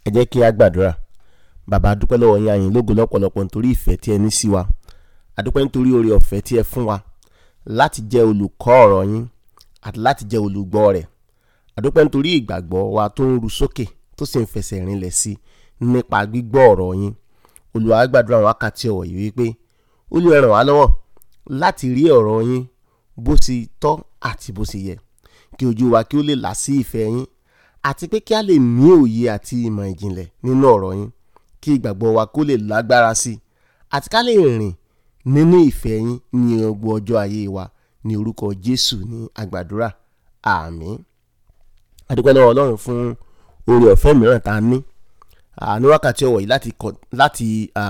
ẹ jẹ́ kí a gbàdúrà bàbá a dúpẹ́ lọ́wọ́ yín a yìn lógo lọ́pọ̀lọpọ̀ nítorí ìfẹ́ tí ẹ ní sí wa a dúpẹ́ nítorí oore ọ̀fẹ́ tí ẹ fún wa láti jẹ́ olùkọ́ ọ̀rọ̀ yín àti láti jẹ́ olùgbọ́ rẹ̀ a dúpẹ́ nítorí ìgbàgbọ́ wa tó ń ru sókè tó sì ń fẹsẹ̀ rinlẹ̀ sí nípa gbígbọ́ ọ̀rọ̀ yín Olúwa a gbàdúrà àwọn wákàtí ọ̀wọ̀ yìí wípé Olúwa ẹ ràn wá lọ́wọ́ láti rí ọ̀rọ̀ yín bó ṣe tọ́ àti bó ṣe yẹ kí ojú wa kí ó lè là sí ìfẹ́ yín àti pé kí a lè ní òye àti ìmọ̀ ìjìnlẹ̀ nínú ọ̀rọ̀ yín kí ìgbàgbọ́ wa kó lè lágbára sí i àti ká lè rìn nínú ìfẹ́ yín ní gbogbo ọjọ́ ayé wa ní orúkọ Jésù ní àgbàdúrà àmín a dúpẹ́ lọ́wọ́ Ọlọ́run fún oore ọ̀fẹ́ mìíràn tá a ní ní wákàtí ọ̀wọ̀ yìí láti láti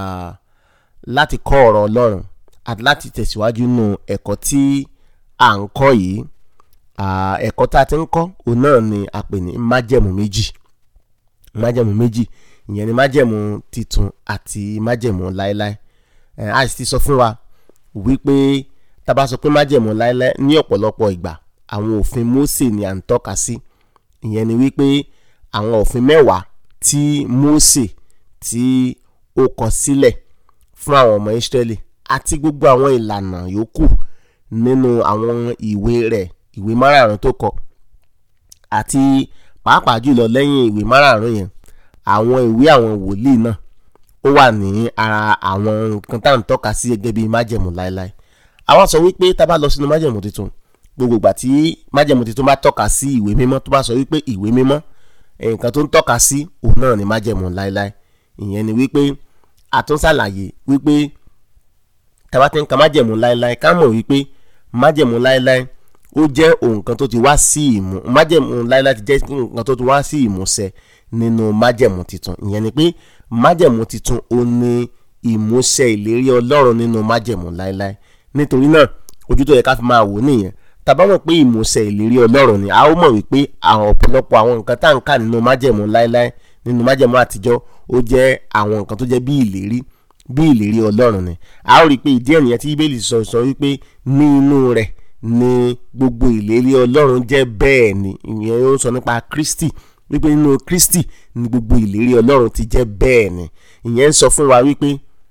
láti kọ́ ọ̀rọ̀ Ọlọ́run àti láti tẹ̀síwájú nínú ẹ̀kọ́ tí à ń kọ́ yìí ẹ̀kọ́ tá a ti ń kọ́ òun náà ni a pè ní májẹ̀mú méjì májẹ̀mú méjì ìyẹn ni májẹ̀mú titun àti májẹ̀mú láéláé a sì ti sọ fún wa wípé tá a bá sọ pé májẹ̀mú láéláé ní ọ̀pọ̀lọpọ̀ ìgbà àwọn òfin Mósè ni à ń tọ́ka sí ìyẹn ni wípé àwọn òfin mẹ́wàá tí Mósè tí ó kọ sílẹ̀ fún àwọn ọmọ Ísírẹ́lì àti gbogbo àwọn ìlànà yòókù nínú àwọn ìwé rẹ̀ ìwé márààrún tó kọ àti pàápàá jùlọ lẹ́yìn ìwé márààrún yẹn àwọn ìwé àwọn wòlíì náà ó wà ní ara àwọn nǹkan tá à ń tọ́ka sí gẹ́gẹ́ bí májẹ̀mú láéláé àwọn sọ wípé tá a bá lọ sínú májẹ̀mú tuntun gbogbo ìgbà tí májẹ̀mú tuntun bá tọ́ka sí ìwé mímọ́ tó bá sọ wípé ìwé mímọ́ nǹkan tó ń tọ́ka sí òun náà ni májẹ̀mú láéláé ìyẹn ni wípé a tún ṣàlàyé wípé tá a bá ti ń ka májẹ̀mú láéláé ká mọ̀ wípé májẹ̀mú láéláé ó jẹ́ nǹkan tó ti wá sí ìmú májẹ̀mú láéláé ti jẹ́ nǹkan tó ti wá sí ìmúṣẹ nínú májẹ̀mú titun ìyẹn ni pé májẹ̀mú titun ó ní ìmúṣẹ ìlérí ọlọ́run nínú májẹ̀mú láéláé nítorí náà ojú tó yẹ ká fi máa wò nìyẹn tàbá mọ̀ pé ìmúṣẹ ìlérí ọlọ́run ni a ó mọ̀ wípé àwọn ọ̀pọ̀lọpọ̀ àwọn nǹkan tá à ń kà nínú májẹ̀mú láéláé nínú májẹ̀mú àtijọ́ ó jẹ́ àwọn nǹkan tó jẹ́ bí ìlérí bí ìlérí ọlọ́run ni a ó rí i pé ìdí ẹ̀nìyẹn tí bíbélì sọ sọ wípé ní inú rẹ̀ ni gbogbo ìlérí ọlọ́run jẹ́ bẹ́ẹ̀ ni ìyẹn ó sọ nípa Kristi wípé nínú Kristi ni gbogbo ìlérí ọlọ́run ti jẹ́ bẹ́ẹ̀ ni ìyẹn ń sọ fún wa wípé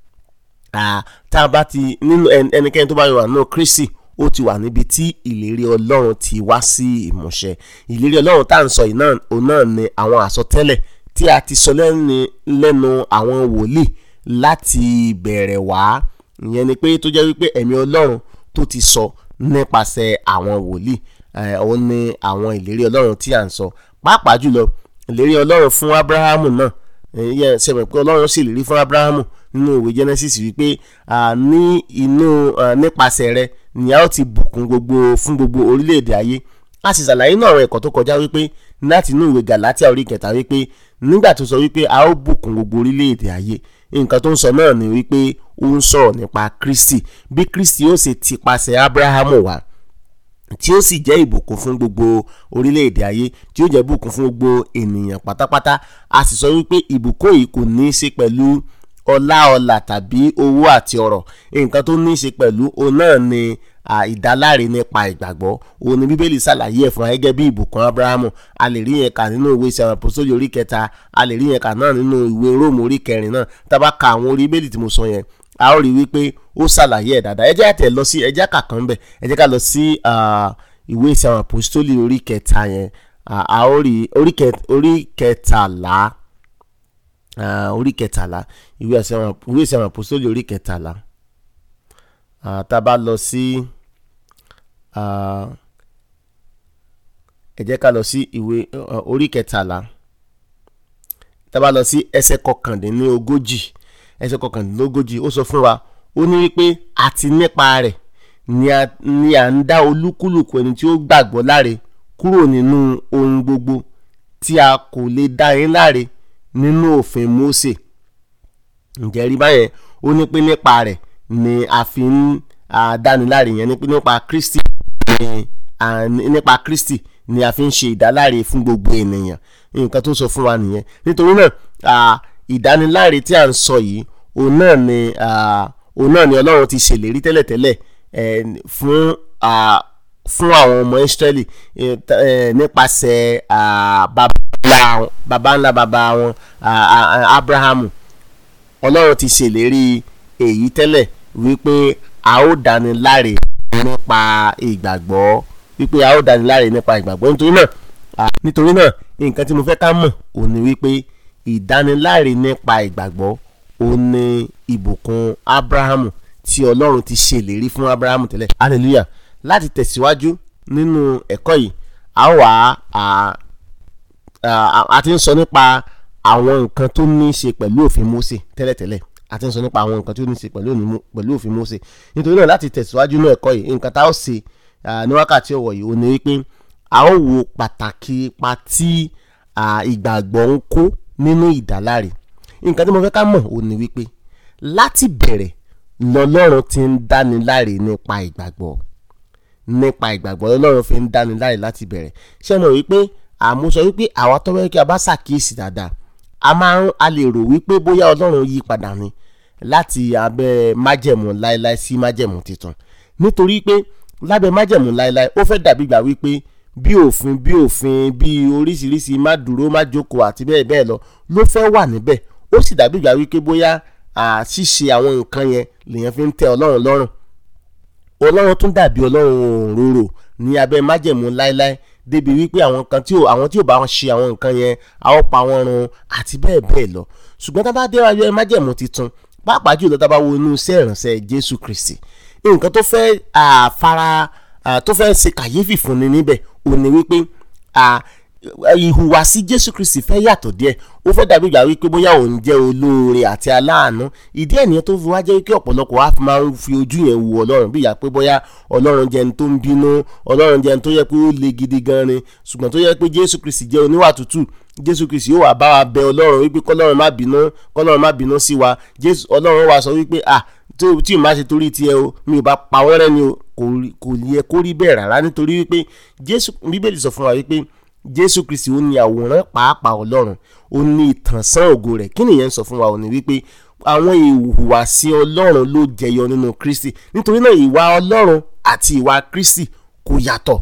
tá a bá ti nínú ẹnikẹ́ni tó bá wà nínú Kristi ó ti wà níbi tí ìlérí ọlọ́run ti wá sí ìmúṣẹ ìlérí ọlọ́run tá à ń sọ yìí náà òun náà ni àwọn àsọtẹ́lẹ̀ tí a ti sọ lẹ́nu àwọn wòlíì láti bẹ̀rẹ̀ wá ìyẹn ni pé tó jẹ́ wípé ẹ̀mí ọlọ́run tó ti sọ nípasẹ̀ àwọn wòlíì òun ni àwọn ìlérí ọlọ́run tí à ń sọ pàápàá jùlọ ìlérí ọlọ́run fún Abrahamu náà ìyẹn sẹ́mi pé ọlọ́run sì lérí fún Abrahamu nínú ìwé Genesis wípé ní inú nípasẹ̀ rẹ̀ ni a ó ti bùkún gbogbo fún gbogbo orílẹ̀-èdè ayé a sì ṣàlàyé náà àwọn ẹ̀kọ́ tó kọjá wípé láti inú ìwé Gàlátíà orí kẹta wípé nígbà tó sọ wípé a ó bùkún gbogbo orílẹ̀-èdè ayé nǹkan tó ń sọ náà ni wípé ó ń sọ̀rọ̀ nípa Kristi bí Kristi ó sì ti pasẹ̀ Abrahamu wá tí ó sì jẹ́ ìbùkún fún gbogbo orílẹ̀-èdè ayé tí ó jẹ́ ìbùkún fún gbogbo ènìyàn pátápátá a sì sọ wípé ìbùkún yìí kò ní í ṣe pẹ̀lú ọlá ọlà tàbí owó àti ọrọ̀ nǹkan tó ní í ṣe pẹ̀lú òun náà ni ìdáláre nípa ìgbàgbọ́ òun ni bíbélì ṣàlàyé ẹ̀ fún wa gẹ́gẹ́ bí ìbùkún abrahamu a lè rí yẹn kà nínú ìwé ìṣẹ̀wọ̀n àpòsóyè orí kẹta a lè rí yẹn kà náà nínú ìwé róòmù orí kẹrin náà tá a bá ka àwọn orí bíbélì tí mo sọ yẹn a ó rí wípé ó ṣàlàyé ẹ̀ dáadáa ẹ jẹ́ àtẹ̀ lọ sí ẹ jẹ́ kà kan bẹ̀ ẹ jẹ́ ká lọ sí ìwé ìṣẹ̀wọ̀n àpòsóyè orí kẹta yẹn a ó rí orí kẹtàlá orí kẹtàlá ìwé ìṣẹ̀wọ̀n àpòsóyè orí kẹtàlá tá a bá lọ sí ẹ jẹ́ ká lọ sí ìwé orí kẹtàlá tá a bá lọ sí ẹsẹ̀ kọkàndínlógójì ẹsẹ̀ kọkàndínlógójì ó sọ fún wa ó ní wípé àti nípa rẹ̀ ni à ń dá olúkúlùkù ẹni tí ó gbàgbọ́ láre kúrò nínú ohun gbogbo tí a kò lè dá yín láre nínú òfin Mósè ǹjẹ́ rí báyẹn ó ní pé nípa rẹ̀ ni a fi ń dániláre yẹn nípa Kristi nípa Kristi ni a fi ń ṣe ìdáláre fún gbogbo ènìyàn nǹkan tó sọ fún wa nìyẹn nítorí náà ìdániláre tí a ń sọ yìí òun náà ni òun náà ni Ọlọ́run ti ṣèlérí tẹ́lẹ̀tẹ́lẹ̀ fún fún àwọn ọmọ Ísírẹ́lì eh, ta- eh, nípasẹ̀ ah, baba ńlá- baba ńlá baba wọn ah, ah, ah, Abrahamu ọlọ́run ti ṣèlérí èyí tẹ́lẹ̀ wípé a ó dáni láre nípa ìgbàgbọ́ wípé a ó dáni láre nípa ìgbàgbọ́ nítorí náà à, nítorí náà nǹkan tí mo fẹ́ ká mọ̀ ò ní wípé ìdániláre nípa ìgbàgbọ́ ò ní ìbùkún Abrahamu tí ọlọ́run ti ṣèlérí fún Abrahamu tẹ́lẹ̀ hallelujah láti tẹ̀síwájú nínú ẹ̀kọ́ yìí a ó wá à, a a ti ń sọ nípa àwọn nǹkan tó ní í ṣe pẹ̀lú òfin Mósè tẹ́lẹ̀tẹ́lẹ̀ a ti ń sọ nípa àwọn nǹkan tó ní í ṣe pẹ̀lú òní Mó- pẹ̀lú òfin Mósè nítorí náà láti tẹ̀síwájú ní ẹ̀kọ́ yìí nǹkan tá a ó ṣe ah, ní wákàtí ọ̀wọ̀ yìí ó ní wípé a ó wo pàtàkì ipa tí ah, ìgbàgbọ́ ń kó nínú ìdáláre nǹkan tí mo fẹ́ ká mọ̀ ó ní wípé láti bẹ̀rẹ̀ lọ́lọ́run ti ń dáni láre nípa ìgbàgbọ́ nípa ìgbàgbọ́ ọlọ́run fi ń dáni láre láti bẹ̀rẹ̀ ṣé mo wípé àmúṣọ wípé àwa tó wẹ́ kí a bá ṣàkíyèsí dáadáa a máa ń a lè rò wípé bóyá ọlọ́run yí padà ni láti abẹ́ májẹ̀mú láéláé sí májẹ̀mú tuntun nítorí pé lábẹ́ májẹ̀mú láéláé ó fẹ́ dàbí gbà wípé bí òfin bí òfin bí oríṣiríṣi má dúró má jókòó àti bẹ́ẹ̀ bẹ́ẹ̀ lọ ló fẹ́ wà níbẹ̀ ó sì dàbí gbà wípé bóyá à, ṣíṣe àwọn nǹkan yẹn lèèyàn fi ń tẹ́ ọlọ́run lọ́rùn ọlọ́run tún dàbí ọlọ́run òróró ní abẹ́ májẹ̀mú láéláé débi wípé àwọn kan tí ò àwọn tí ò bá wọn ṣe àwọn nǹkan yẹn a ó pa wọn run àti bẹ́ẹ̀ bẹ́ẹ̀ lọ ṣùgbọ́n tá a bá dé abẹ́ májẹ̀mú tuntun pàápàá jùlọ tá a bá wo inú iṣẹ́ ìránṣẹ́ Jésù Kristi nǹkan tó fẹ́ àfara tó fẹ́ ṣe kàyéfì fún ni níbẹ̀ ò ní wípé à, ìhùwàsí Jésù Kristi fẹ́ yàtọ̀ díẹ̀ ó fẹ́ dàbí ìgbà wípé bóyá òun jẹ́ olóore àti aláàánú ìdí ẹ̀ nìyẹn tó fi wá jẹ́ wípé ọ̀pọ̀lọpọ̀ wa fi máa ń fi ojú yẹn wo Ọlọ́run bí ìyá pé bóyá Ọlọ́run jẹ́ ẹni tó ń bínú Ọlọ́run jẹ́ ẹni tó yẹ pé ó le gidi gan ni ṣùgbọ́n tó yẹ pé Jésù Kristi jẹ́ oníwà tútù Jésù Kristi yóò wá bá wa bẹ Ọlọ́run wípé kọ́lọ́run má bínú kọ́lọ́run má bínú sí wa Jésù Ọlọ́run wá sọ wípé ah tí o tí o máa ṣe torí tiẹ̀ o mi ò bá pa wọ́n rẹ́ ni o kò rí- kò yẹ kó rí bẹ́ẹ̀ rárá nítorí wípé Jésù Bíbélì sọ fún wa wípé Jésù Kristi ó ní àwòrán pàápàá Ọlọ́run ó ní ìtànṣán ògo rẹ̀ kí nìyẹn ń sọ fún wa ó ní wípé àwọn ìhùwàsí Ọlọ́run ló jẹyọ nínú Kristi nítorí náà ìwà Ọlọ́run àti ìwà Kristi kò yàtọ̀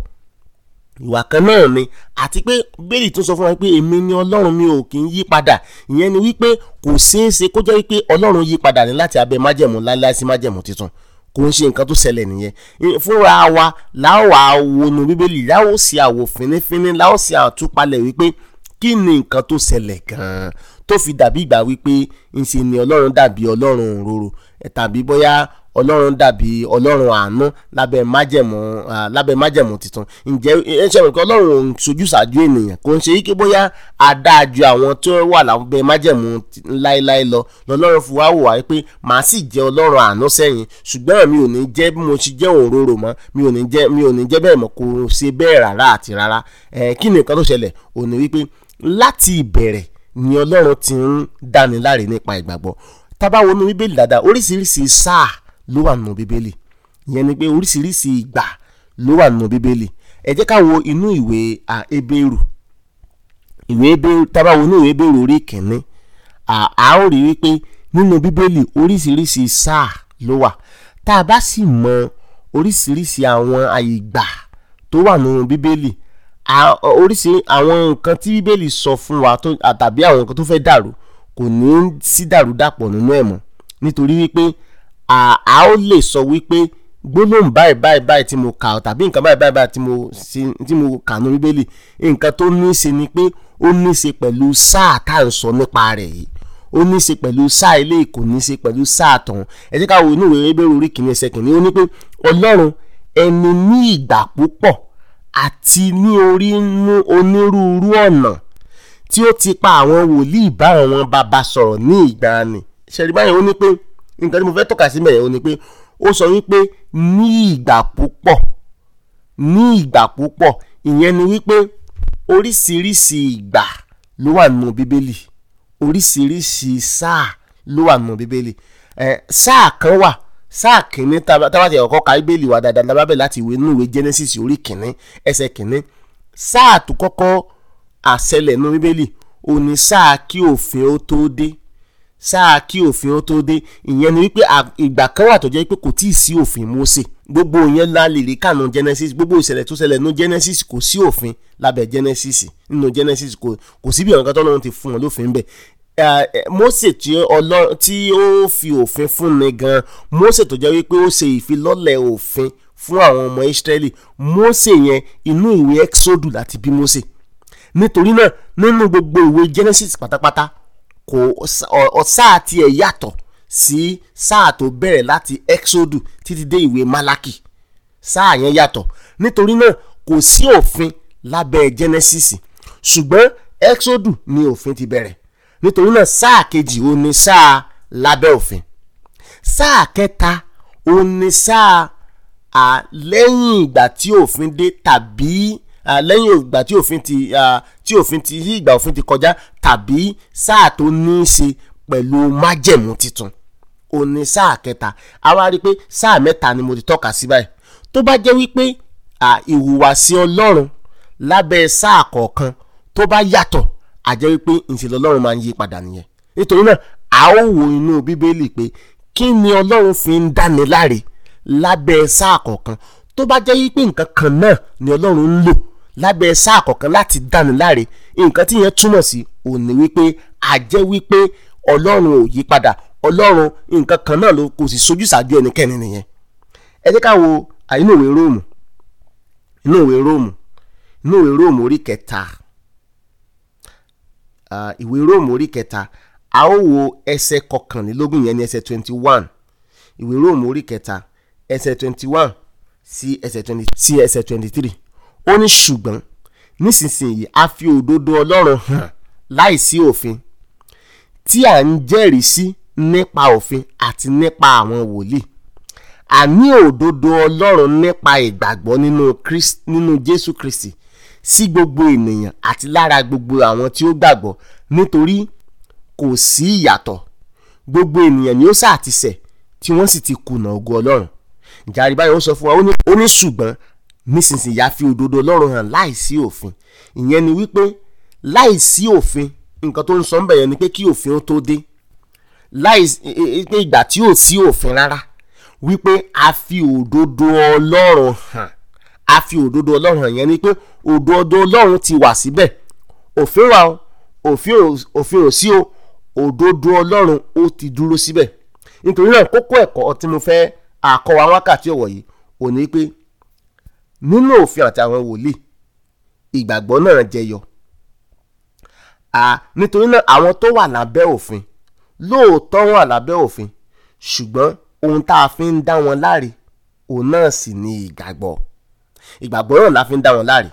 ìwà kan náà ni àti pé bẹ́ẹ̀lì tún sọ fún wa pé èmi ni ọlọ́run mi ò kì í yí padà ìyẹn ni wípé kò ṣeé ṣe kó jẹ́ wípé ọlọ́run yí padà ní láti abẹ́ májẹ̀mú láíláí sí májẹ̀mú tuntun kò ń ṣe nǹkan tó ṣẹlẹ̀ nìyẹn Ì- fúnra wa láwọ̀ àwọnù bíbélì láwọ̀ sí àwò fínífíní láwọ̀ sí àtúpalẹ̀ wípé kí ni nǹkan tó ṣẹlẹ̀ gan-an tó fi dàbí ìgbà wípé ńṣe ni ọlọ́run dàbí ọlọ́run òróró ẹ̀ tàbí bóyá ọlọ́run dàbí ọlọ́run àánú lábẹ́ májẹ̀mú ah, lábẹ́ májẹ̀mú tuntun ǹjẹ́ ẹ ṣe mọ̀ pé ọlọ́run ò ń sojú ṣáájú ènìyàn kò ń ṣe yí kí bóyá adájú àwọn tó wà lábẹ́ májẹ̀mú ti- láéláé lọ lọ́lọ́run fi wá wò wá pé màá sì jẹ́ ọlọ́run àánú sẹ́yìn ṣùgbọ́n mi ò ní jẹ́ bí mo ṣe jẹ́ òróró mọ́ mi ò ní jẹ́ mi ò ní jẹ́ bẹ́ẹ̀ mọ́ kò ṣe bẹ́ẹ̀ rárá àti rárá ẹ̀ kí ni nǹkan tó ṣẹlẹ̀ ò ní wípé láti ìbẹ̀rẹ̀ ni ọlọ́run ti ń dáni láre nípa ìgbàgbọ́ tá bá wo inú bíbélì dáadáa oríṣiríṣi sáà ló wà nínú bíbélì ìyẹn ni pé oríṣiríṣi ìgbà ló wà nínú bíbélì ẹ jẹ́ ká wo inú ìwé à, Hébérù ìwé Hébérù tá bá wo inú ìwé Hébérù orí kìíní à á ó rí wípé nínú bíbélì oríṣiríṣi sáà ló wà tá a bá sì mọ oríṣiríṣi àwọn àyígbà tó wà nínú bíbélì à- oríṣi àwọn nǹkan tí bíbélì sọ fún wa tó àtàbí àwọn nǹkan tó fẹ́ dàrú kò ní sí dàrúdàpọ̀ nínú ẹ̀ mọ́ nítorí wípé à á ó lè sọ wípé gbólóhùn báyìí báyìí báyìí tí mo kà tàbí nǹkan báyìí báyìí báyìí tí mo ṣe tí mo kà ní bíbélì nǹkan tó ní í ṣe ni pé ó ní í ṣe pẹ̀lú sáà tá à ń sọ nípa rẹ̀ yìí ó ní í ṣe pẹ̀lú sáà ilé kò ní í ṣe pẹ̀lú sáà tọ̀hún ẹ jẹ́ ká wo inú ìwé Hébérù orí kìíní ẹsẹ̀ kìíní ó ní pé ọlọ́run ẹni ní ìgbà púpọ̀ àti ní orí inú onírúurú ọ̀nà tí ó ti pa àwọn wòlíì bá àwọn bàbá sọ̀rọ̀ ní ìgbàanì ṣẹ̀rí báyìí ó ní pé nǹkan tí mo fẹ́ tọ́ka sí mẹ́rin ó ní pé ó sọ wípé ní ìgbà púpọ̀ ní ìgbà púpọ̀ ìyẹn ni wípé oríṣiríṣi ìgbà ló wà nínú bíbélì oríṣiríṣi sáà ló wà nínú bíbélì ẹ sáà kan wà sáà kìíní tába tába tí ọkọ ka bíbélì wa dáadáa lábá bẹ̀ láti ìwé nínú ìwé Genesis orí kìíní ẹsẹ̀ kìíní sáà tó kọ́kọ́ àṣẹlẹ̀ nínú bíbélì ó ní sáà kí òfin ó tó dé sáà kí òfin ó tó dé ìyẹn ni wípé ìgbà kan wà tó jẹ́ pé kò tíì sí òfin Mósè gbogbo ìyẹn la lè rí kànú Genesis gbogbo ìṣẹ̀lẹ̀ tó ṣẹlẹ̀ nínú Genesis kò sí òfin lábẹ́ Genesis nínú Genesis kò kò síbi ọ̀nà kan tó lọ́run ti fún wọn lófin bẹ́ẹ̀ Mósè tí Ọlọ́run tí ó fi òfin fún ni gan Mósè tó jẹ́ wípé ó ṣe ìfilọ́lẹ̀ òfin fún àwọn ọmọ Ísírẹ́lì Mósè yẹn inú ìwé Exodus láti bí Mósè nítorí náà nínú gbogbo ìwé Genesis pátápátá kò sáà tiẹ̀ yàtọ̀ sí sáà tó bẹ̀rẹ̀ láti Exodus títí dé ìwé Málákì sáà yẹn yàtọ̀ nítorí náà kò sí òfin lábẹ́ Genesis ṣùgbọ́n Exodus ni òfin ti bẹ̀rẹ̀ nítorí náà sáà kejì ó ní sáà lábẹ́ òfin sáà kẹta ó ní sáà lẹ́yìn ìgbà tí òfin dé tàbí lẹ́yìn ìgbà tí òfin ti tí òfin ti yí ìgbà òfin ti kọjá tàbí sáà tó ní í ṣe pẹ̀lú májẹ̀mú tuntun ó ní sáà kẹta a wá rí i pé sáà mẹ́ta ni mo ti tọ́ka sí báyìí tó bá jẹ́ wípé ìhùwàsí Ọlọ́run lábẹ́ sáà kọ̀ọ̀kan tó bá yàtọ̀ a jẹ́ wípé ìṣẹ̀lẹ̀ Ọlọ́run máa ń yí padà nìyẹn nítorí náà a ó wo inú Bíbélì pé kí ni Ọlọ́run fi ń dáni láre lábẹ́ sáà kọ̀ọ̀kan tó bá jẹ́ wípé nǹkan kan náà ni Ọlọ́run ń lò lábẹ́ sáà kọ̀ọ̀kan láti dáni láre nǹkan tí yẹn túmọ̀ sí òní wípé a jẹ́ wípé Ọlọ́run ò yí padà Ọlọ́run nǹkan kan náà ló kò sì sojú ṣáájú ẹnikẹ́ni nìyẹn ẹ jẹ́ ká wo inú ìwé Róòmù inú ìwé Róòmù inú ìwé Róòmù orí kẹta ìwé Róòmù orí kẹta a ó wo ẹsẹ̀ kọkànlélógún yẹn ní ẹsẹ̀ twenty one ìwé Róòmù orí kẹta ẹsẹ̀ twenty one sí ẹsẹ̀ twenty sí ẹsẹ̀ twenty three ó ní ṣùgbọ́n nísinsìnyí a fi òdodo Ọlọ́run hàn láìsí òfin tí à ń jẹ́rìí sí nípa òfin àti nípa àwọn wòlíì àní òdodo Ọlọ́run nípa ìgbàgbọ́ nínú Christ nínú Jésù Kristi sí gbogbo ènìyàn àti lára gbogbo àwọn tí ó gbàgbọ́ nítorí kò sí ìyàtọ̀ gbogbo ènìyàn ni ó sà ti ṣẹ̀ tí wọ́n sì ti kùnà ògo Ọlọ́run ìjàre báyìí ó sọ fún wa ó ní ṣùgbọ́n nísinsìnyí a fi òdodo Ọlọ́run hàn láìsí òfin ìyẹn ni wípé láìsí òfin nǹkan tó ń sọ ń bẹ̀ yẹn ni pé kí òfin ó tó dé láìsí pé ìgbà tí ò sí òfin rárá wípé a fi òdodo Ọlọ́run hàn a fi òdodo Ọlọ́run hàn yẹn ni pé òdodo Ọlọ́run ti wà síbẹ̀ òfin wà o òfin ò sí o òdodo Ọlọ́run ó ti dúró síbẹ̀ nítorí náà kókó ẹ̀kọ́ tí mo fẹ́ àkọwà wákàtí ọ̀wọ̀ yìí ò ní pé nínú òfin àti àwọn wòlíì ìgbàgbọ́ náà jẹyọ nítorí náà àwọn tó wà lábẹ́ òfin lóòótọ́ wà lábẹ́ òfin ṣùgbọ́n ohun tá a fi ń dá wọn láre òun náà sì ni ìgbàgbọ́ ìgbàgbọ́ náà la fi ń dá wọn láre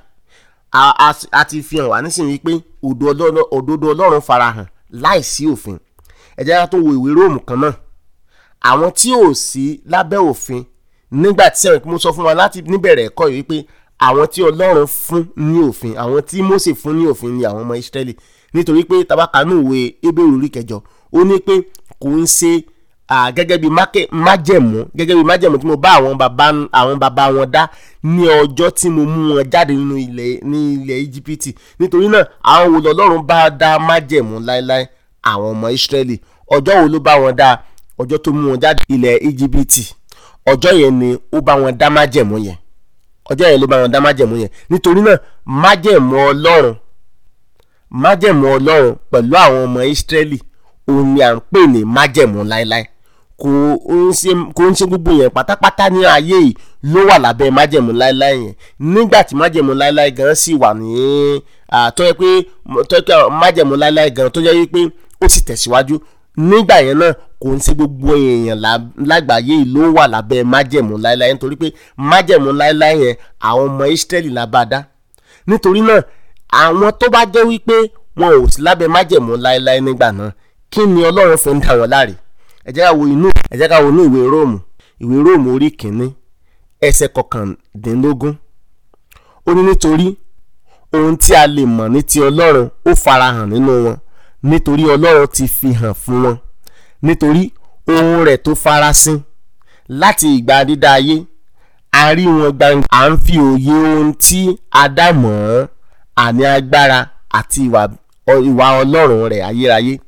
a ti fi hàn wá nísìnyí pé òdodo Ọlọ́run farahàn láìsí òfin ẹ jẹ́ ká tó wo ìwé Róòmù kan náà àwọn tí ò sí lábẹ́ òfin nígbà tí sẹ́wọ̀n mo sọ fún wa láti níbẹ̀rẹ̀ ẹ̀kọ́ yìí wípé àwọn tí Ọlọ́run fún ní òfin àwọn tí Mósè fún ní òfin ni àwọn ọmọ Ísírẹ́lì nítorí pé tabakanu ìwé Hébérù orí kẹjọ ó ní pé kò ń ṣe gẹ́gẹ́ bí májẹ̀mú gẹ́gẹ́ bí májẹ̀mú tí mo bá àwọn bàbá àwọn bàbá wọn dá ní ọjọ́ tí mo mú wọn jáde nínú ilẹ̀ ní ilẹ̀ Íjíbítì nítorí náà àwọn wo lọ́lọ́run bá dá májẹ̀mú láéláé àwọn ọmọ Ísírẹ́lì ọjọ́ wo ló bá wọn dá ọjọ́ tó mú wọn jáde ilẹ̀ Íjíbítì ọjọ́ yẹn ni ó bá wọn dá májẹ̀mú yẹn ọjọ́ yẹn ló bá wọn dá májẹ̀mú yẹn nítorí náà májẹ̀mú Ọlọ́run májẹ̀mú Ọlọ́run pẹ̀lú àwọn ọmọ Ísírẹ́lì òun ni à ń pè ní májẹ̀mú láéláé kò ń ṣe kò ń ṣe gbogbo yẹn pátápátá ní ayé yìí ló wà lábẹ́ májẹ̀mú láéláé yẹn nígbà tí májẹ̀mú láéláé gan sì wà ní tó yẹ pé tó yẹ pé májẹ̀mú láéláé gan tó yẹ pé ó sì tẹ̀síwájú nígbà yẹn náà kò ń ṣe gbogbo èèyàn lágbàáyé yìí ló wà lábẹ́ májẹ̀mú láéláé nítorí pé májẹ̀mú láéláé yẹn àwọn ọmọ Ísírẹ́lì la bá dá nítorí náà àwọn tó bá jẹ́ wípé wọn ò sí lábẹ́ májẹ̀mú láéláé nígbà náà kí ni Ọlọ́run fi ń dá wọn láre ẹ jẹ́ ká wo inú ẹ jẹ́ ká wo inú ìwé Róòmù ìwé Róòmù orí kìíní ẹsẹ̀ kọkàndínlógún ó ní nítorí ohun tí a lè mọ̀ ní ti Ọlọ́run ó farahàn nínú wọn nítorí Ọlọ́run ti fi hàn fún wọn nítorí ohun rẹ̀ tó farasin láti ìgbà dídá ayé a rí wọn gbangba à ń fi òye ohun tí a dá mọ̀ ọ́n àní agbára àti ìwà Ọlọ́run rẹ̀ ayérayé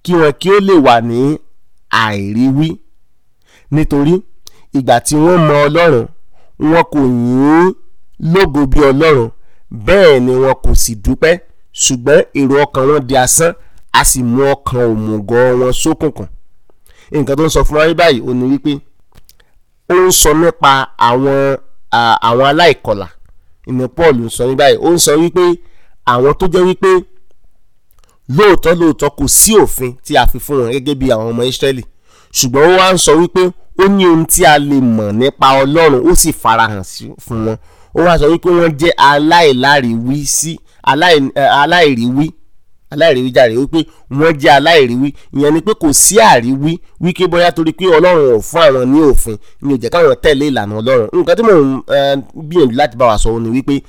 kí wọn kí ó lè wà ní àìríwí nítorí ìgbà tí wọ́n mọ ọlọ́run wọn kò yìn ín lógo bí ọlọ́run bẹ́ẹ̀ ni wọn kò sì dúpẹ́ ṣùgbọ́n èrò ọkàn wọn di asán a sì mú ọkàn òmùgọ̀ wọn ṣókùnkùn nǹkan tó ń sọ fún wa báyìí ó ní wípé ó ń sọ nípa àwọn àwọn aláìkọlà ìní Paul ń sọ ní báyìí ó ń sọ wípé àwọn tó jẹ́ wípé lóòótọ́ lóòótọ́ kò sí òfin tí a fi fún wọn gẹ́gẹ́ bí àwọn ọmọ Ísírẹ́lì ṣùgbọ́n ó wá ń sọ wípé ó ní ohun tí a lè mọ̀ nípa Ọlọ́run ó sì farahàn fún wọn ó wá sọ wípé wọ́n jẹ́ aláìláriwí sí aláìríwí aláìríwí jàre wípé wọ́n jẹ́ aláìríwí ìyẹn ni pé kò sí àríwí wípé bóyá torí pé Ọlọ́run ò fún àwọn ní òfin ni ò jẹ́ káwọn tẹ̀lé ìlànà Ọlọ́run nǹkan tí mò ń gbìyànjú láti bá wa sọ ni wípé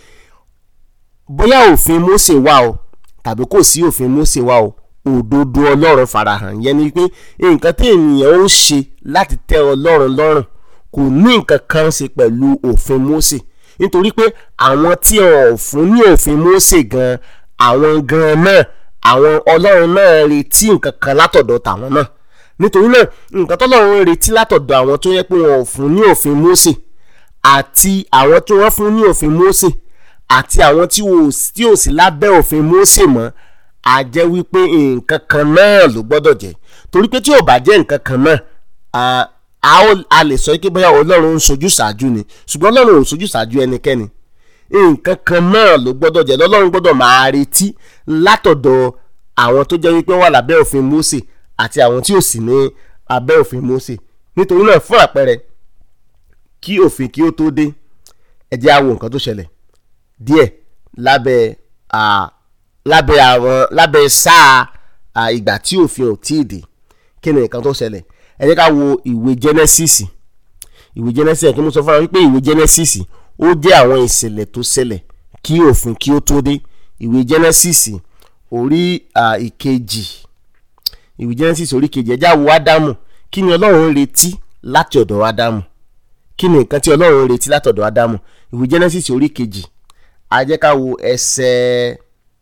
bóyá òfin Mósè wà o tàbí kò sí òfin Mósè wà o òdodo Ọlọ́run farahàn ìyẹn ni wípé nǹkan tí ènìyàn ó ṣe láti tẹ́ Ọlọ́run lọ́rùn kò ní nǹkan kan ṣe pẹ̀lú òfin Mósè nítorí pé àwọn tí wọn ò fún ní òfin Mósè gan àwọn gan náà àwọn ọlọ́run náà retí nǹkan kan látọ̀dọ̀ tàwọn náà nítorí náà nǹkan tọ́lọ́run retí látọ̀dọ̀ àwọn tó yẹ pé wọn ò fún ní òfin Mósè àti àwọn tí wọ́n fún ní òfin Mósè àti àwọn tí ò sí lábẹ́ òfin Mósè mọ́ a jẹ́ wípé nǹkan kan náà ló gbọ́dọ̀ jẹ́ torí pé tí ò bá jẹ́ nǹkan kan náà a lè sọ pé bóyá ọlọ́run ń sojú ṣáájú ni ṣùgbọ́n ọlọ́run ò sojú ṣáájú ẹnikẹ́ni nǹkan kan náà ló gbọ́dọ̀ jẹ́ lọ́lọ́run gbọ́dọ̀ máa retí látọ̀dọ̀ àwọn tó jẹ́ wípé wà lábẹ́ òfin Mósè àti àwọn tí ò sí ní abẹ́ òfin Mósè nítorí náà fún àpẹẹrẹ kí òfin kí ó tó dé ẹ jẹ́ á wo nǹkan tó ṣẹlẹ̀ díẹ̀ lábẹ́ lábẹ́ àwọn lábẹ́ sáà ìgbà tí òfin ò tíì dé kí ni nǹkan tó ṣẹlẹ̀ ẹ jẹ́ ká wo ìwé Genesis ìwé Genesis kí mo sọ fún wa wípé ìwé Genesis ó jẹ́ àwọn ìṣẹ̀lẹ̀ tó ṣẹlẹ̀ kí òfin kí ó tó dé ìwé Genesis orí ìkejì ìwé Genesis orí ìkejì ẹjá wo Ádámù kí ni Ọlọ́run retí láti ọ̀dọ̀ Ádámù kí ni nǹkan tí Ọlọ́run retí láti ọ̀dọ̀ Ádámù ìwé Genesis orí ìkejì a jẹ́ ká wo ẹsẹ̀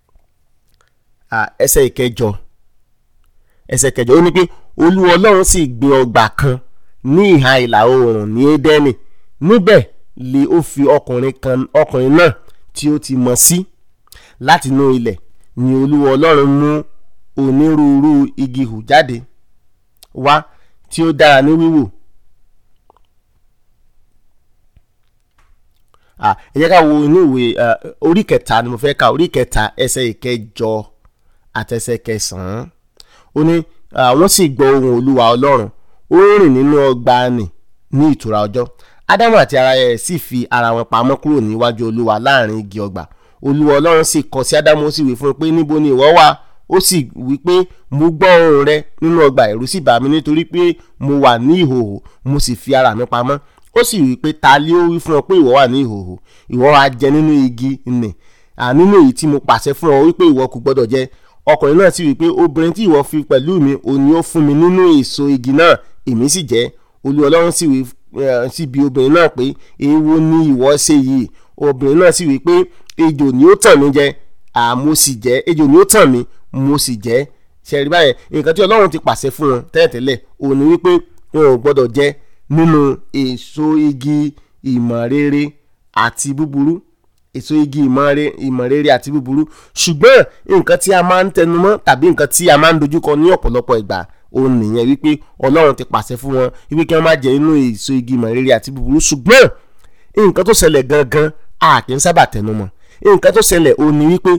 ẹsẹ̀ ìkẹjọ ẹsẹ̀ ìkẹjọ ó ní pé Olúwa Ọlọ́run sì gbé ọgbà kan ní ìhà ìlà oòrùn ní Édẹ́nì níbẹ̀ lé ó fi ọkùnrin kan ọkùnrin náà tí ó ti mọ̀ sí láti inú ilẹ̀ ni olúwa ọlọ́run mú onírúurú igi hù jáde wá tí ó dára ní wíwò. ẹ jẹ́ ká wo inú ìwé orí kẹta ni mo fẹ́ ka orí kẹta ẹsẹ̀ ìkẹjọ àtẹsẹ̀ kẹsàn-án ó ní wọ́n sì gbọ́ ohùn olúwa ọlọ́run ó rìn nínú ọgbà nì ní ìtura ọjọ́ ádámù àti ara ẹ̀ sì fi ara wọn pamọ́ kúrò níwájú olúwa láàrin igi ọgbà olúwa ọlọ́run sì kọ sí ádámù ó sì wí fún un pé níbo ni ìwọ wà ó sì wí pé mo gbọ́ ohùn rẹ nínú ọgbà ẹ̀rù sì bà mí nítorí pé mo wà ní ìhòòhò mo sì fi ara mi pamọ́ ó sì wí pé ta lé ó wí fún ọ pé ìwọ wà ní ìhòòhò ìwọ wá jẹ nínú igi nì nínú èyí tí mo pàṣẹ fún ọ wípé ìwọ kò gbọdọ̀ jẹ ọkùnrin náà sì wí pé obìnrin tí ìwọ fi pẹ̀lú mi òní ó fún mi nínú èso igi náà èmi sì jẹ olúwa ọlọ́run sì wí sì bi obìnrin náà pé èwo ni ìwọ ṣe yìí obìnrin náà sì wí pé ejò ni ó tàn mí jẹ àmọ́ sì jẹ ejò ni ó tàn mí mo sì jẹ ṣẹ̀rí báyẹn nǹkan tí ọlọ́run ti pàṣẹ fún wọn tẹ́lẹ̀tẹ́lẹ̀ òun ni wípé wọn ò gbọ́dọ̀ jẹ nínú èso igi ìmọ̀ rere àti búburú èso igi ìmọ̀ rere àti búburú ṣùgbọ́n nǹkan tí a máa ń tẹnumọ́ tàbí nǹkan tí a máa ń dojúkọ ní ọ̀pọ̀lọpọ̀ ìgbà òun nìyẹn wípé ọlọ́run ti pàṣẹ fún wọn wípé kí wọ́n má jẹ nínú èso igi ìmọ̀ rere àti búburú ṣùgbọ́n nǹkan tó ṣẹlẹ̀ gangan a kì í sábà tẹnumọ́ nǹkan tó ṣẹlẹ̀ òun ni wípé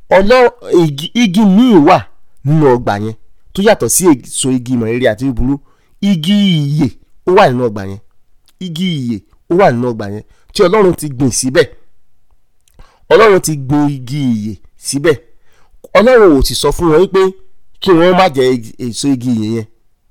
igi míì wà nínú ọgbà yẹn tó yàtọ̀ sí èso igi ìmọ̀ rere àti búburú igi ìyè ó wà nínú ọgbà yẹn igi ìyè ó wà nínú ọgbà yẹn tí ọlọ́run ti gbìn síbẹ̀ ọlọ́run ti gbìn igi ìyè síbẹ̀ ọlọ́run ò sì sọ fún wọn wípé kí wọ́n má jẹ èso igi ìyè yẹn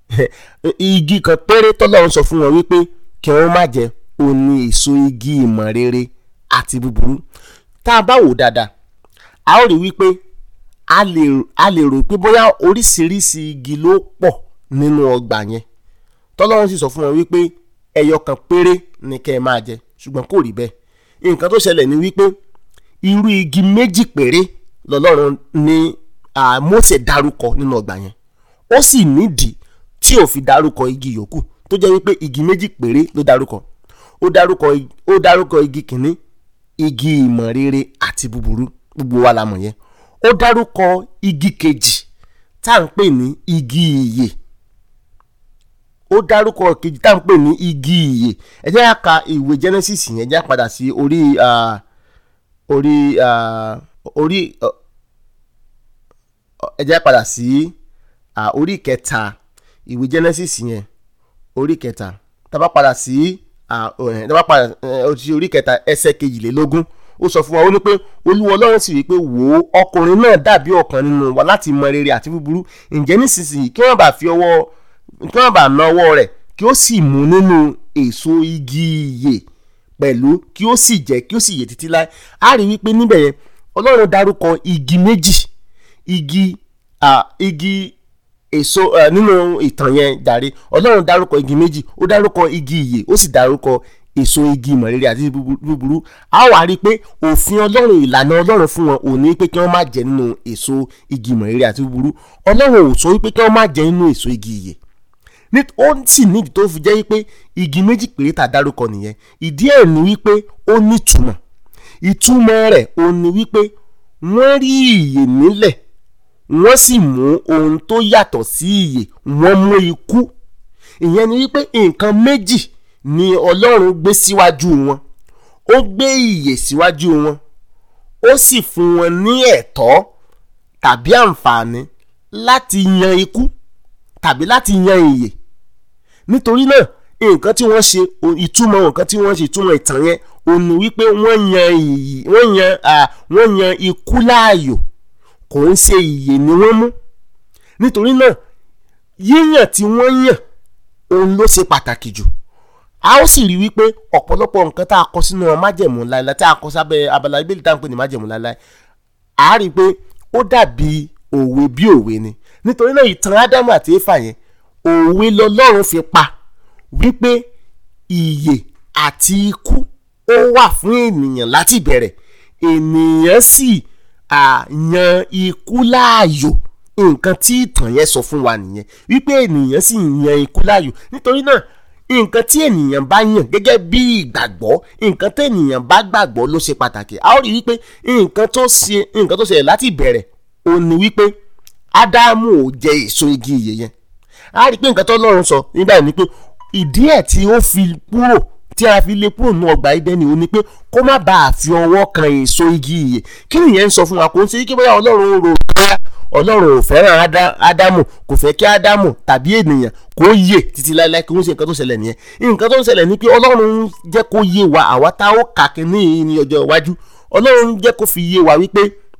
igi kan péré tọ́lọ́run sọ fún wọn wípé kí wọ́n má jẹ òun ni èso igi ìmọ̀ rere àti búburú tá a bá wò dáadáa a ó rí wípé a lè a lè rò pé bóyá oríṣiríṣi igi ló pọ̀ nínú ọgbà yẹn tọ́lọ́run sì sọ fún wọn wípé ẹyọ kan péré ni kẹ́ ẹ máa jẹ ṣùgbọ́n kò rí bẹ́ẹ̀ nǹkan tó ṣẹlẹ̀ ni wípé irú igi méjì péré lọ́lọ́run ní Mósè dárúkọ nínú ọgbà yẹn ó sì nídìí tí ò fi dárúkọ igi yòókù tó jẹ́ wípé igi méjì péré ló dárúkọ ó dárúkọ ó dárúkọ igi kìíní igi ìmọ̀ rere àti búburú gbogbo wa la mọ̀ yẹn ó dárúkọ igi kejì tá à ń pè ní igi ìyè ó dárúkọ kejì tá à ń pè ní igi ìyè ẹ jẹ́ ká ka ìwé Genesis yẹn ẹ jẹ́ ká padà sí orí ah, orí ah, orí ah, ẹ jẹ́ ká padà sí ah, orí kẹta ìwé Genesis yẹn orí kẹta tá a bá padà sí ah, eh, tá a bá padà eh, sí orí kẹta ẹsẹ̀ kejìlélógún ó sọ fún wa ó ní pé olúwa ọlọ́run sì wí pé wò ó ọkùnrin náà dàbí ọ̀kan nínú wa láti mọ rere àti búburú ǹjẹ́ nísinsìnyí kí wọ́n bá fi ọwọ́ kí wọ́n bá na ọwọ́ rẹ̀ kí ó sì mú nínú èso igi ìyè pẹ̀lú kí ó sì jẹ́ kí ó sì yè títí láé a rí wípé níbẹ̀ yẹn ọlọ́run dárúkọ igi méjì igi ah, igi èso uh, nínú ìtàn yẹn jàre ọlọ́run dárúkọ igi méjì ó dárúkọ igi ìyè ó sì dárúkọ èso igi ìmọ̀rere àti búburú a wá rí i pé òfin ọlọ́run ìlànà ọlọ́run fún wọn ò ní pé kí wọ́n má jẹ nínú èso igi ìmọ̀rere àti búburú ọlọ́run ò sọ wípé kí wọ́n má jẹ nínú èso igi ìyè ó sì nídìí tó fi jẹ́ wípé igi méjì péré tá a dárúkọ nìyẹn ìdí ẹ̀ ni wípé ó nítumọ̀ ìtumọ̀ rẹ̀ ó ní wípé wọ́n rí ìyè nílẹ̀ wọ́n sì mú ohun tó yàtọ̀ sí ìyè wọ́n mú ikú ìyẹn ni wípé nǹkan méjì ni ọlọ́run gbé síwájú wọn ó gbé ìyè síwájú wọn ó sì fún wọn ní ẹ̀tọ́ tàbí àǹfààní láti yan ikú tàbí láti yan ìyè nítorí náà nǹkan tí wọ́n ṣe ìtumọ̀ nǹkan tí wọ́n ṣe ìtumọ̀ ìtàn yẹn ò ní wípé wọ́n yan ìyè wọ́n yan wọ́n yan ikú láàyò kò ń ṣe ìyè ni wọ́n mú nítorí náà yíyàn tí wọ́n yàn òun ló ṣe pàtàkì jù a ó sì rí wípé ọ̀pọ̀lọpọ̀ nǹkan tá a kọ sínú májẹ̀mú láéláé tá a kọ sábẹ́ abala ibéèlì tá a ń pè ní májẹ̀mú láéláé a rí i pé ó dàbí òwe bí òwe ni nítorí náà ìtàn ádámù àti éfà yẹn òwe lọlọ́run fi pa wípé ìyè àti ikú ó wà fún ènìyàn láti bẹ̀rẹ̀ ènìyàn sì yan ikú láàyò nǹkan tí ìtàn yẹn sọ fún wa nìyẹn wípé ènìyàn sì yan ikú láàyò nítorí náà nǹkan tí ènìyàn bá yàn gẹ́gẹ́ bí ìgbàgbọ́ nǹkan tí ènìyàn bá gbàgbọ́ ló ṣe pàtàkì a ó rí wípé nǹkan tó ṣe nǹkan tó ṣẹlẹ̀ láti ìbẹ̀rẹ̀ ó ní wípé ádámù ò jẹ èso igi ìyè yẹn a rí pé nǹkan tó lọ́run sọ nígbà yìí ni pé ìdí ẹ̀ tí ó fi kúrò tí a fi lè kúrò ní ọgbà Édẹ́nì ó ní pé kó má bàa fi ọwọ́ kan èso igi ìyè kí nìyẹn ń sọ fún wa kò ń ṣe kí bóyá ọlọ́run rò bóyá ọlọ́run ò fẹ́ràn ádámù kò fẹ́ kí ádámù tàbí ènìyàn kó yè títí láéláé kí wọ́n ṣe nǹkan tó ṣẹlẹ̀ nìyẹn nǹkan tó ń ṣẹlẹ̀ ni pé ọlọ́run jẹ́ kó yé wa àwa tá ó kà kínní ní ọjọ́ iwájú ọlọ́run jẹ́ kó fi yé wa wípé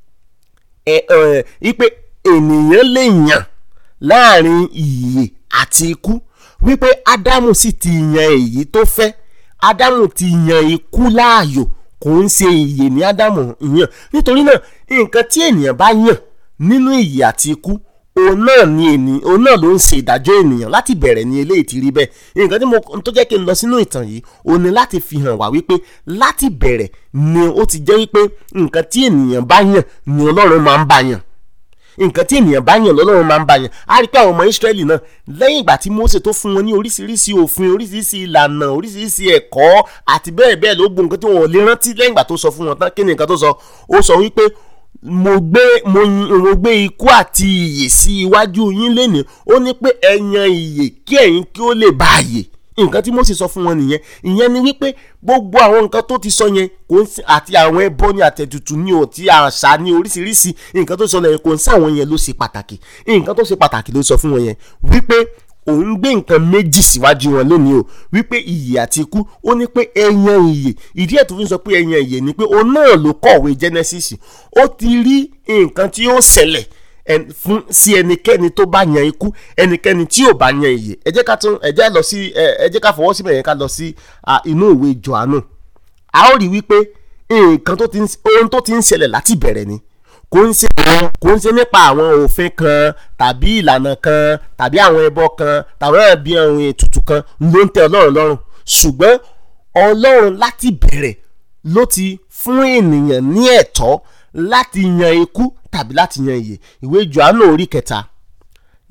ẹ ẹ wípé ènìyàn lè yàn láàrin ìyè àti ikú wípé ádámù sì ti yan èyí tó fẹ́ ádámù ti yan ikú láàyò kò ń ṣe ìyè ní ádámù yàn nítorí náà nǹkan tí ènìyàn bá yàn nínú ìyè àti ikú òun náà ni ènìyàn òun náà ló ń ṣe ìdájọ́ ènìyàn láti bẹ̀rẹ̀ ní eléyìí ti rí bẹ́ẹ̀ nǹkan tí mo tó jẹ́ kí n lọ sínú ìtàn yìí òun ni láti fi hàn wá wípé láti bẹ̀rẹ̀ ni ó ti jẹ́ wípé nǹkan tí ènìyàn bá yàn ni ọlọ́run máa ń bá yàn nǹkan tí ènìyàn bá yàn lọ́lọ́run máa ń bá yàn á rí pé àwọn ọmọ Ísírẹ́lì náà lẹ́yìn ìgbà tí Mósè tó fún wọn ní oríṣiríṣi òfin oríṣiríṣi ìlànà oríṣiríṣi ẹ̀kọ́ àti bẹ́ẹ̀ bẹ́ẹ̀ ló gbọ́ nǹkan tí wọn ò lè rántí lẹ́yìn ìgbà tó sọ fún wọn tán kí ni nǹkan tó sọ ó sọ wípé mo gbé mo mo gbé ikú àti ìyè sí iwájú yín lénìí ó ní pé ẹ yan ìyè kí ẹ̀yin kí ó lè bá àyè nǹkan tí Mósè sọ fún wọn nìyẹn ìyẹn ni wípé gbogbo àwọn nǹkan tó ti sọ yẹn kò ń àti àwọn ẹbọ ní àtẹ̀tùtù ní òtí àṣà ní oríṣiríṣi nǹkan tó sọ lẹ́yìn kò ń sáwọn yẹn ló ṣe pàtàkì nǹkan tó ṣe pàtàkì ló sọ fún wọn yẹn wípé òun gbé nǹkan méjì síwájú wọn lónìí o wípé ìyè àti ikú ó ní pé ẹyan ìyè ìdí ẹ̀ tó fi ń sọ pé ẹyan ìyè ni pé òun náà ló kọ̀wé Genesis ó ti rí nǹkan tí ó ṣẹlẹ̀ fún sí ẹnikẹ́ni tó bá yan ikú ẹnikẹ́ni tí ò bá yan ìyè ẹ jẹ́ ká tún ẹ jẹ́ lọ sí ẹ jẹ́ ká fọwọ́ síbẹ̀ yẹn ká lọ sí inú ìwé Jòhánù a ó rí wípé nǹkan tó ti ń ohun tó ti ń ṣẹlẹ̀ láti bẹ̀rẹ̀ ni kò ń ṣe àwọn kò ń ṣe nípa àwọn òfin kan tàbí ìlànà kan tàbí àwọn ẹbọ kan tàbí àwọn ẹbí àwọn ètùtù kan ló ń tẹ Ọlọ́run lọ́rùn ṣùgbọ́n Ọlọ́run láti bẹ̀rẹ̀ ló ti fún ènìyàn ní ẹ̀tọ́ láti yan ikú tàbí láti yan ìyè ìwé Jòhánù orí kẹta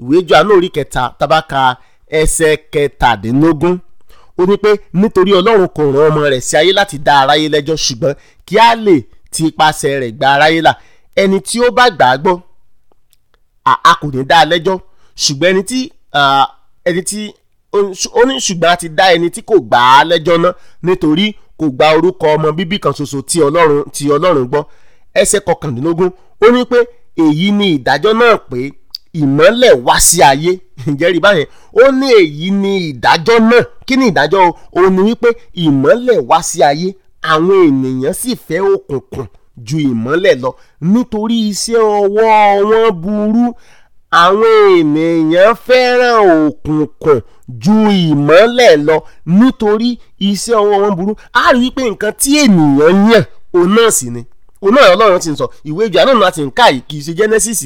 ìwé Jòhánù orí kẹta tabaka ẹsẹ̀ kẹtàdínlógún ó ní pé nítorí ọlọ́run kò rán ọmọ rẹ̀ sí ayé láti dá aráyé lẹ́jọ́ ṣùgbọ́n kí á lè ti ipasẹ̀ rẹ̀ gba aráyé là ẹni tí ó bá gbà á gbọ́ a kò ní dá a lẹ́jọ́ ṣùgbọ́n ẹni tí ẹni tí ó ní ṣùgbọ́n a ti dá ẹni tí kò gbà á lẹ́jọ́ náà nítorí kò gba orúkọ ọmọ bíbí kan ṣoṣo tí ọlọ́run tí ọlọ́run gbọ́ ẹsẹ̀ kọkàndínlógún ó ní pé èyí ni ìdájọ́ náà pé ìmọ́lẹ̀ wá sí ayé ìjẹ́rìí báyẹn ó ní èyí ni ìdájọ́ náà kí ni ìdájọ́ o ní wípé ìmọ́lẹ̀ wá sí ayé àwọn ènìyàn sì fẹ́ òkùnkùn ju ìmọ́lẹ̀ lọ nítorí iṣẹ́ ọwọ́ wọn burú àwọn ènìyàn fẹ́ràn òkùnkùn ju ìmọ́lẹ̀ lọ nítorí iṣẹ́ ọwọ́ wọn burú a rí wípé nǹkan tí ènìyàn yàn òun náà sì ni òun náà ọlọ́run ti ń sọ ìwé Jòhánù náà ti ń ká yìí kì í ṣe Genesis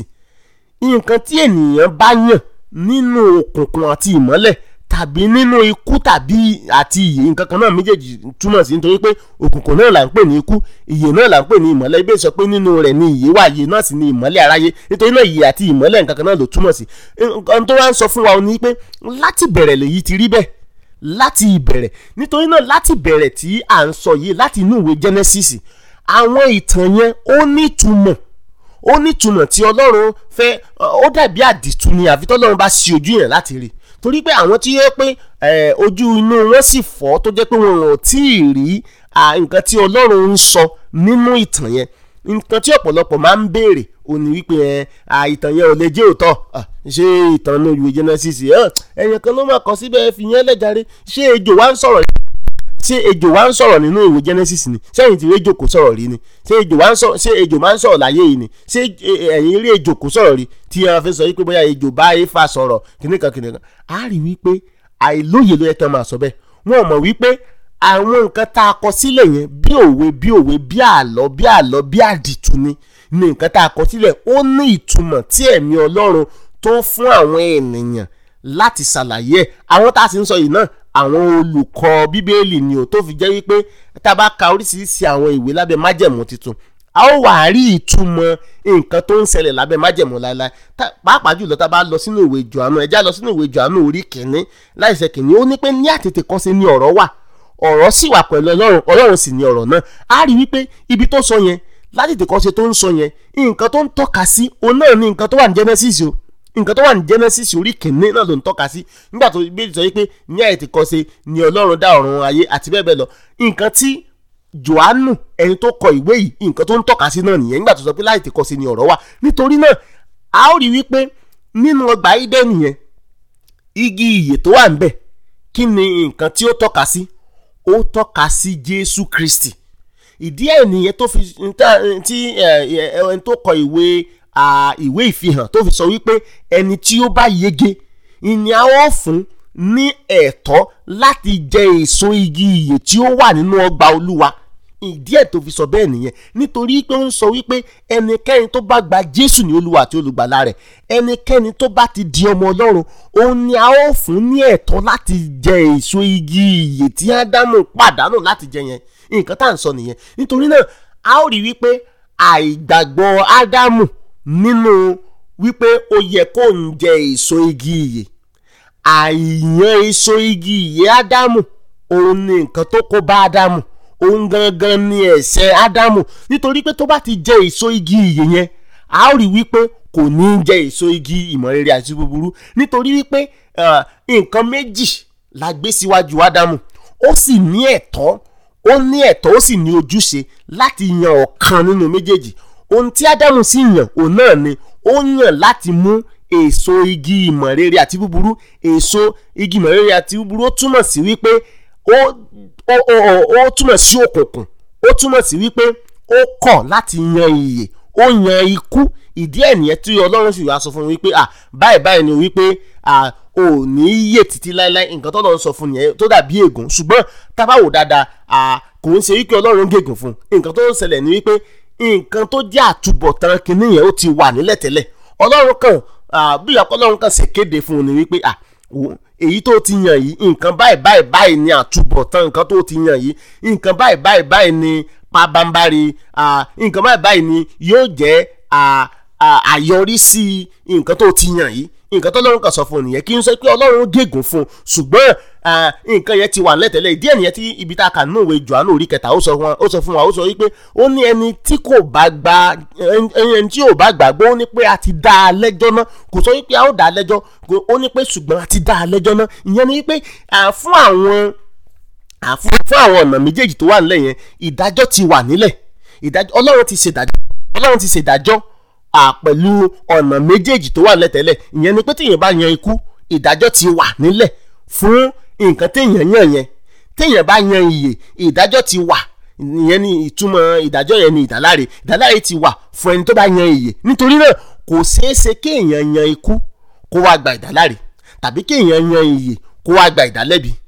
nǹkan tí ènìyàn bá yàn nínú òkùnkùn àti ìmọ́lẹ̀ tàbí nínú ikú tàbí àti ìyè nǹkan kan náà méjèèjì túmọ̀ sí nítorí pé òkùnkùn náà là ń pè ní ikú ìyè náà là ń pè ní ìmọ́lẹ̀ ibẹ̀ sọ pé nínú rẹ̀ ni ìyè wà ìyè náà sì ni ìmọ́lẹ̀ aráyé nítorí náà ìyè àti ìmọ́lẹ̀ nǹkan kan náà ló túmọ̀ sí nǹkan tó wá ń sọ fún wa ni pé láti bẹ̀rẹ̀ lèyí ti rí bẹ́ẹ̀ láti ìbẹ̀rẹ̀ nítorí náà láti bẹ̀rẹ̀ tí à ń sọ yìí láti inú ìwé Genesis àwọn ìtàn yẹn ó nítumọ̀ ó nítumọ̀ tí ọlọ́run fẹ́ ó dàbí àdìtú ni àfi tọ́lọ́run bá ṣí ojú yẹn láti rí torí pé àwọn tí yẹ pé ojú inú wọn sì fọ́ tó jẹ́ pé wọn ò tí ì rí nǹkan tí ọlọ́run ń sọ nínú ìtàn yẹn nǹkan tí ọ̀pọ̀lọpọ̀ máa ń béèrè ó ní wípé ìtàn yẹn ò lè jẹ́ òótọ́ ṣé ìtàn ní ìwé Genesis ẹ̀yàn kan ló máa kọ síbẹ̀ fi yẹn lẹ́jàre ṣé ejò wá ń sọ̀rọ̀ ṣé ejò wá ń sọ̀rọ̀ nínú ìwé Genesis ni sẹ́yìn tí ejò kò sọ̀rọ̀ rí ni ṣé ejò wá ń sọ̀rọ̀ ṣé ejò máa ń sọ̀rọ̀ láyé yìí ni ṣé ẹ̀yin rí ejò kò sọ̀rọ̀ rí tí a fẹ́ sọ wípé bóyá ejò bá Éfà sọ̀rọ̀ kìnìkan kìnìkan á rí wípé àìlóye ló yẹ kí wọ́n máa sọ bẹ́ẹ̀ wọ́n mọ̀ wípé àwọn nǹkan tá a kọ sílẹ̀ yẹn bí òwe bí òwe bí àlọ́ bí àlọ́ bí àdìtú ni ni nǹkan tá a kọ sílẹ̀ ó ní ìtumọ̀ tí ẹ̀mí Ọlọ́run tó fún àwọn ènìyàn láti ṣàlàyé ẹ̀ àwọn tá a sì ń sọ yìí náà àwọn olùkọ́ bíbélì ni ò tó fi jẹ́ wípé tá a bá ka oríṣiríṣi àwọn ìwé lábẹ́ májẹ̀mú tuntun a ó wà á rí ìtumọ̀ nǹkan tó ń ṣẹlẹ̀ lábẹ́ májẹ̀mú láéláé pàápàá jùlọ tá a bá lọ sínú ìwé Jòhánù ẹ̀já lọ sínú ìwé Jòhánù orí kìíní láìsẹ̀ kìíní ó ní pé ní àtètè kan ṣe ni ọ̀rọ̀ wà ọ̀rọ̀ sì wà pẹ̀lú ọlọ́run ọlọ́run sì ni ọ̀rọ̀ náà a rí wípé ibi tó sọ yẹn látètè kan ṣe tó ń sọ yẹn nǹkan tó ń tọ́ka sí òun náà ni nǹkan tó wà ní Genesis o nǹkan tó wà ní Genesis orí kìíní náà ló ń tọ́ka sí nígbà tó bí sọ pé ní àìtìkọ́ṣe ni ọlọ́run dá ọ̀run ayé àti bẹ́ẹ̀ bẹ́ẹ̀ lọ nǹkan tí Jòhánù ẹni tó kọ ìwé yìí nǹkan tó ń tọ́ka sí náà nìyẹn nígbà tó sọ pé láìtìkọ́ṣe ni ọ̀rọ̀ wà nítorí náà a ó rí wípé nínú ọgbà Édẹ́nì yẹn igi ìyè tó wà ńbẹ̀ kí ni nǹkan tí ó tọ́ka sí ó tọ́ka sí Jésù Kristi ìdí ẹ̀ nìyẹn tó fi tí ẹni tó kọ ìwé ìwé ìfihàn tó fi sọ wípé ẹni tí ó bá yege ìní a ó fún ní ẹ̀tọ́ láti jẹ èso igi ìyè tí ó wà nínú ọgbà Olúwa ìdí ẹ̀ tó fi sọ bẹ́ẹ̀ nìyẹn nítorí pé ó ń sọ wípé ẹnikẹ́ni tó bá gba Jésù ní Olúwa àti olùgbàlà rẹ̀ ẹnikẹ́ni tó bá ti di ọmọ Ọlọ́run òun ni a ó fún ní ẹ̀tọ́ láti jẹ èso igi ìyè tí Ádámù pàdánù láti jẹ yẹn nǹkan tá à ń sọ nìyẹn nítorí náà a ó rí wípé àìgbàgbọ́ Ádámù nínú wípé ó yẹ kó ń jẹ èso igi ìyè àìyàn èso igi ìyè Ádámù òun ni nǹkan tó kó bá Ádámù òun gangan ni ẹ̀ṣẹ̀ Ádámù nítorí pé tó bá ti jẹ èso igi ìyè yẹn a ó rí wípé kò ní jẹ èso igi ìmọ̀ rere àti búburú nítorí wípé nǹkan méjì la gbé síwájú Ádámù ó sì ní ẹ̀tọ́ ó ní ẹ̀tọ́ ó sì ní ojúṣe láti yan ọ̀kan nínú méjèèjì ohun tí Ádámù sì yàn òun náà ni ó yàn láti mú èso igi ìmọ̀ rere àti búburú èso igi ìmọ̀ rere àti búburú ó túmọ̀ sí wípé ó ó ó ó túmọ̀ sí òkùnkùn ó túmọ̀ sí wípé ó kọ̀ láti yan ìyè ó yan ikú ìdí ẹ̀ nìyẹn tí Ọlọ́run sì wá sọ fún mi wípé à báyìí báyìí ni wípé à ò ní yè títí láéláé nǹkan tó lọ́n sọ fún nìyẹn tó dàbí ègún ṣùgbọ́n tá bá wò dáadáa à kò ń ṣe wípé Ọlọ́run gègùn fún nǹkan tó ń ṣẹlẹ̀ ní wípé nǹkan tó jẹ́ àtúbọ̀tán kìíní yẹn ó ti wà nílẹ̀ tẹ́lẹ̀ Ọlọ́run kan bí ìyàpọ̀ Ọlọ́run kan ṣe kéde fún un ni wípé à èyí tó ti yàn yìí nǹkan báyìí báyìí báyìí ni àtúbọ̀tán nǹkan tó ti yàn yìí nǹkan báyìí báyìí báyìí ni pabambari nǹkan báyìí báyìí ni yóò jẹ́ àyọrísí nǹkan tó ti yàn yìí nǹkan tó lọ́run kan sọ fún un nìyẹn kí n sọ pé ọlọ́run gégùn fún un ṣùgbọ́n nǹkan yẹn ti wà lẹ́tẹ̀lẹ̀ ìdí ẹ̀ nìyẹn tí ibi tá a kà nínú ìwé Jòhánù orí kẹta ó sọ fún wa ó sọ wípé ó ní ẹni tí kò bá gba ẹni tí ò bá gbàgbọ́ ó ní pé a ti dá a lẹ́jọ́ náà kò sọ wípé a ó dá a lẹ́jọ́ ó ní pé ṣùgbọ́n a ti dá a lẹ́jọ́ náà ìyẹn ni wípé fún àwọn fún àwọn ọ̀nà méjèèjì tó wà nílẹ̀ yẹn ìdájọ́ ti wà nílẹ̀ ìdájọ́ ọlọ́run ti ṣèdájọ́ ọlọ́run ti ṣèdájọ́ pẹ̀lú ọ̀nà méjèèjì tó wà nílẹ̀ tẹ́lẹ̀ ìyẹn ni pé téèyàn bá yan ikú ìdájọ́ ti wà nílẹ̀ fún nǹkan téèyàn yàn yẹn téèyàn bá yan ìyè ìdájọ́ ti wà ìyẹn ni ìtumọ̀ ìdájọ́ yẹn ni ìdáláre ìdáláre ti wà fún ẹni tó bá yan ìyè nítorí náà kò ṣeé ṣe kéèyàn yan ikú kó wá gba ìdáláre tàbí kéèyàn yan ìyè kó wá gba ìdálẹ́bi